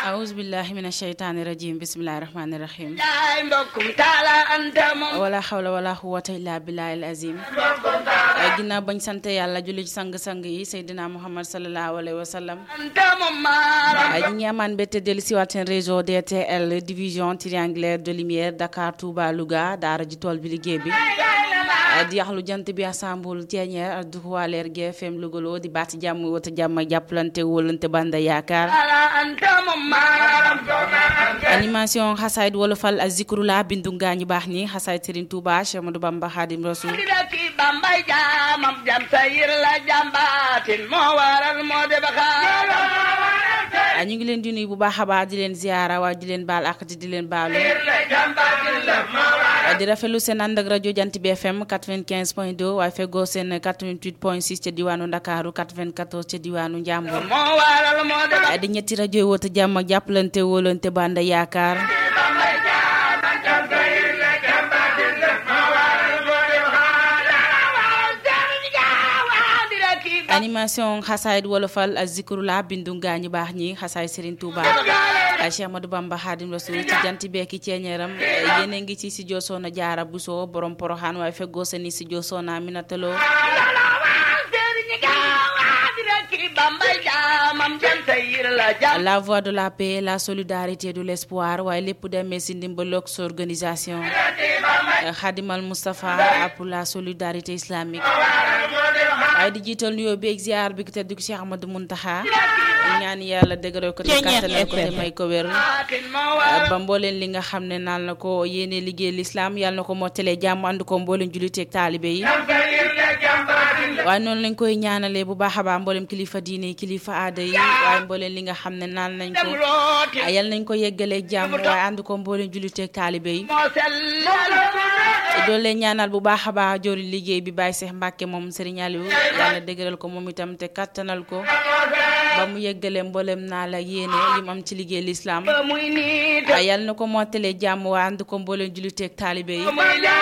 awuzu billahi min asheytaani rajim bismillahi rahmaani rahim yaay mbokkum taala anta moom wala xawla wala quwata illa billahi al azim ginnaaw bañ sant yàlla julli ci sang-sang yi seydina muhammad salallahu alayhi wa sallam anta moom maaram ñi ngi amaan mbette dellu siwaat seen réseau DTL division triangulaire de lumière Dakar Touba Louga daara ji tool bi liggéey bi di yaxlu jant bi assemble Thiéniere ak duwaa leer GFM Louga di baati jàmm wata jàmm ak jàppalante wóolante banda yaakaar taala anta moom maaram animation xasaayid wolofal ak zikrula bindu ngaa ñu baax ñi xasaayid Serigne Touba Cheikh Amadou Bamba Khadim Rasoul di daki bambay jaamam jam sayir la jambaatin moo waral moo de baxaaram ah ñu ngi leen di nuyu bu baax a baax di leen ziara waaye di leen baal ak di leen baalu la jambaatin la moo waral di rafetlu seen ànd ak rajo Jant bi FM 95 point 2 waaye feggoo seen 88 point 6 ca diwaanu Ndakaaru 94 ca diwaanu Njàmbur moo waral moo de ah di ñetti rajo yi woote jàmm ak jàppalante wóolante banda yaakaar bambay jaamam jam sayir la jambaatin la moo waral moo de baxaaram di daki animation xasaayid wolofal ak zikrula bindu ngaa ñu baax ñi xasaay Serigne Touba ah Cheikh Amadou Bamba Khadim Rasoul ci jant beeki ceeñeeram yéen a ngi ci studio Soxna Jaara Buso borom poroxaan waaye feggoo seen i studio Soxna Aminata Lo la voix de la paix la solidarité de l'espoir waaye lépp demee si ndimbaloog sa organisation Khadimal Moustapha pour la solidarité islamique waaye di jiital nuyoo bi ak ziar bi ko tedd ko Cheikh Amadou Muntaxa ñaan yàlla dëgëral ko te kàttanal ko te may ko wér ba mbooleen li nga xam ne naan na ko yéene liggéey lislaam yàlla na ko mottalee jàmm ànd ko mbooleen julliteeg taalibe yi waaye noonu lañ koy ñaanalee bu baax a baax mboolem kilifa diine yi kilifa aada yi waaye mbooleen li nga xam ne naan nañ ko yàlla nañ ko yeggalee jàmm waaye ànd ko mbooleen julliteeg taalibe yi doon leen ñaanal bu baax a baax jori liggéey bi Baye Cheikh Mbacke moom Serigne Aliou yàlla dëgëral ko moom itam te kattanal ko ba mu yeggalee mboolem naa la yéene lim am ci liggéey lislaam waaye yàlla na ko mottalee jàmm waaye ànd ko mbooleen julliteeg taalibe yi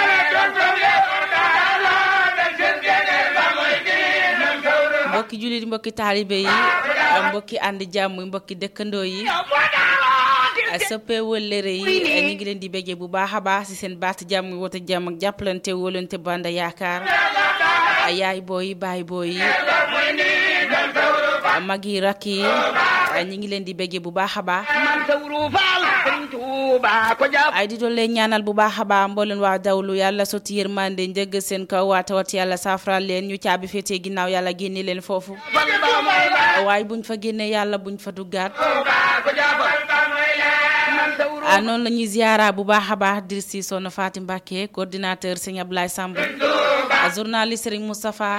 mbokki jullit mbokki taalibe yi mbokki ànd jàmm mbokki dëkkandoo yi soppe wëllëre yi ñu ngi leen di béggee bu baax a baax ci seen baat jàmm wota jàmm ak jàppalante wóolante banda yaakaar yaay booyi baay booyi mag yi rakk yi ñu ngi leen di béggee bu baax a baax ay di doon leen ñaanal bu baax a baax mbooleen waa dawlu yàlla sotti yërmande njëgg seen kaw waa tawat yàlla saafaraal leen ñu caabi féetee ginnaaw yàlla génne leen foofu waaye buñ fa génne yàlla buñ fa duggaat ah noonu la ñuy ziara bu baax a baax dir si soxna Faati Mbàkke coordinateur sëñ Ablaye Samb journaliste Serigne Moustapha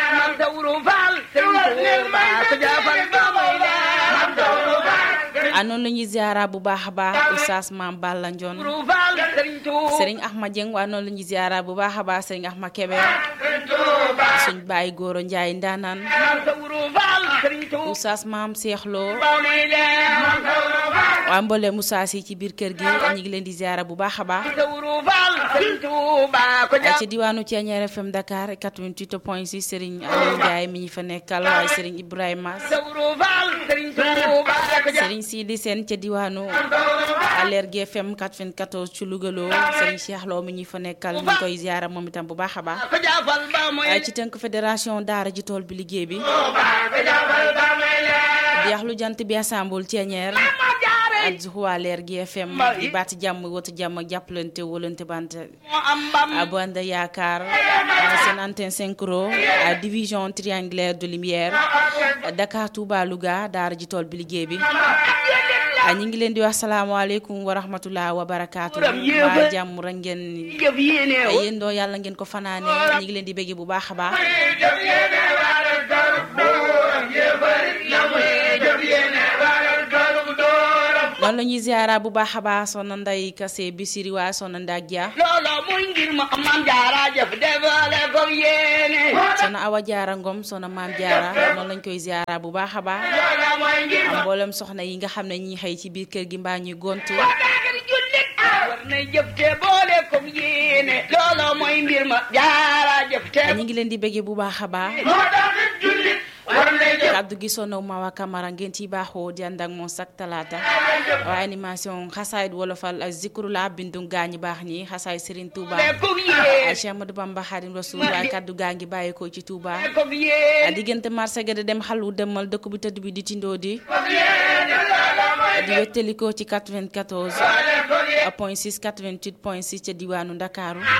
ah noonu la ñuy ziara bu baax a baax oustaz Maam Balla Ndion Serigne Ahmad Dieng waa noonu la ñuy ziara bu baax a baax Serigne Ahmad Kebe suñ bàyyi góoro Njaay ndaanaan oustaz Maam Cheikh Lo waa mboole Moussa si ci biir kër gi ñu ngi leen di ziara bu baax a baax ci diwaanu Thiéniere FM Dakar 88 point 6 Serigne Aliou Ndiaye mi ñu fa nekkal waaye Serigne Ibrahima Serigne Sidi Sène ca diwaanu Leer gi FM 94 ci Louga loo Serigne Cheikh Lo mi ñu fa nekkal ñu ngi koy ziara moom itam bu baax a baax waaye ci tënk fédération daara ji tool bi liggéey bi di yaxlu jant bi assemble Thiéniere ak Zuhuwa Leer gi FM di baati jàmm wota jàmm ak jàppalante wóolante bante bu ànd yaakaar seen antenne synchro division triangulaire de lumière Dakar Touba Louga daara ji tool bi liggéey bi ñu ngi leen di wax salaamaaleykum wa rahmatullah wa barakaatu waa jàmm rek ngeen yéen doo yàlla ngeen ko fanaane ñu ngi leen di bëggee bu baax a baax noonu la ñuy ziara bu baax a baax soxna Nday Kase Bisiri waa soxna Ndak Dia loolo muy ngir ma maam jaara jëf defale ko yéene soxna Awa Jaara Ngom soxna Maam Jaara noonu lañ koy ziara bu baax a baax loolo mooy ngir am mboolem soxna yi nga xam ne ñi xëy ci biir kër gi mbaa ñuy gontu daagari jullit war na jëf te boole ko yéene loolo mooy mbir ma jaara jëf te ñu ngi leen di bëggee bu baax a baax moo tax jullit war na jëf kaddu gi sonaw Mawa Camara ngeen ci baaxoo di ànd ak moom sak talaata waaye animation xasaayit wolofal ak zikru la bindu gaañi baax ñi xasaay Serigne Touba kog yéen ay Cheikh Amadou Bamba Xadim Rasul waaye kaddu gaa ngi bàyyeekoo ci Touba kog yéen diggante marché ga de dem xalu demal dëkk bu tëdd bi di tindoo di kog yéen di wettalikoo ci 94 point 6 88 point 6 ca diwaanu Ndakaaru